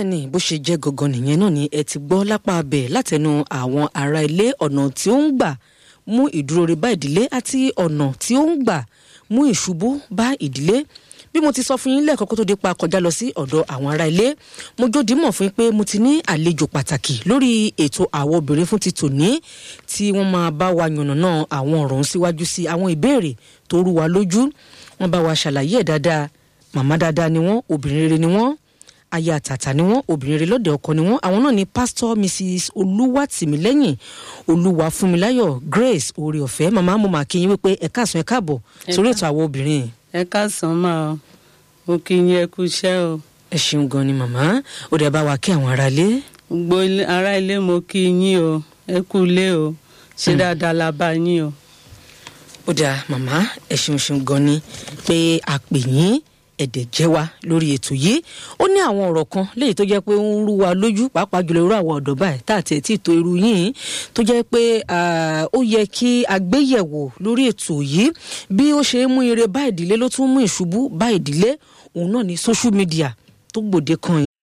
bẹ́ẹ̀ ni bó ṣe jẹ́ gangan nìyẹn náà ni ẹ ti gbọ́ lápá abẹ látẹnu àwọn ará ilé ọ̀nà tí ó ń gbà mú ìdúróore bá ìdílé àti ọ̀nà tí ó ń gbà mú ìṣubú bá ìdílé bí mo ti sọ fún yín lẹ́ẹ̀kan kó tó dé pa kọjá lọ sí ọ̀dọ̀ àwọn ará ilé mo jódì mọ̀ fún yín pé mo ti ní àlejò pàtàkì lórí ètò àwọn obìnrin fún ti tòní tí wọ́n máa bá wa yànnàná àwọn ọ̀rọ̀ ń síwájú sí àwọn ìbéèrè tó rú wa lójú wọ́n bá wa ṣàlàyé ẹ̀ dáadáa màmá dáadáa ni wọ́n obìnrin rere ni wọ́n aya àtàtà ni wọ́n obìnrin rere lọ́dẹ ọkọ ni wọ́n àwọn náà ni pastor mrs olúwàtìmílẹ́yìn olúwàfúnmiláyọ̀ grace oore ọ̀fẹ́ màmá mo máa kí yín wípé ẹ káàsán ẹ káàbọ̀ sórí ètò àwọn obìnrin ẹ káàsán máa o mo kí yín ẹ kú iṣẹ́ o ẹ ṣeun gan ni màmá ó dẹ̀ bá wa kí àwọn ará ilé. gbogbo ilé- ará ilé mo kí yín o ẹ kú ilé o ṣé dáadáa la bá yín o. ó dáa màmá ẹ ṣeun ṣeun gan ni pé a pè yín ẹ̀dẹ̀ jẹ́ wa lórí ètò yìí ó ní àwọn ọ̀rọ̀ kan léyìí tó jẹ́ pé ó ń rú wa lójú pàápàá jùlọ irú àwọn ọ̀dọ́ báyìí tá àti ẹ̀tí ìtò irú yìí tó jẹ́ pé ah, ó yẹ kí a gbé yẹ̀wò lórí ètò yìí bí ó ṣe ń mú ire bá ìdílé ló tún mú ìṣubú bá ìdílé òun náà ní social media tó gbòde kan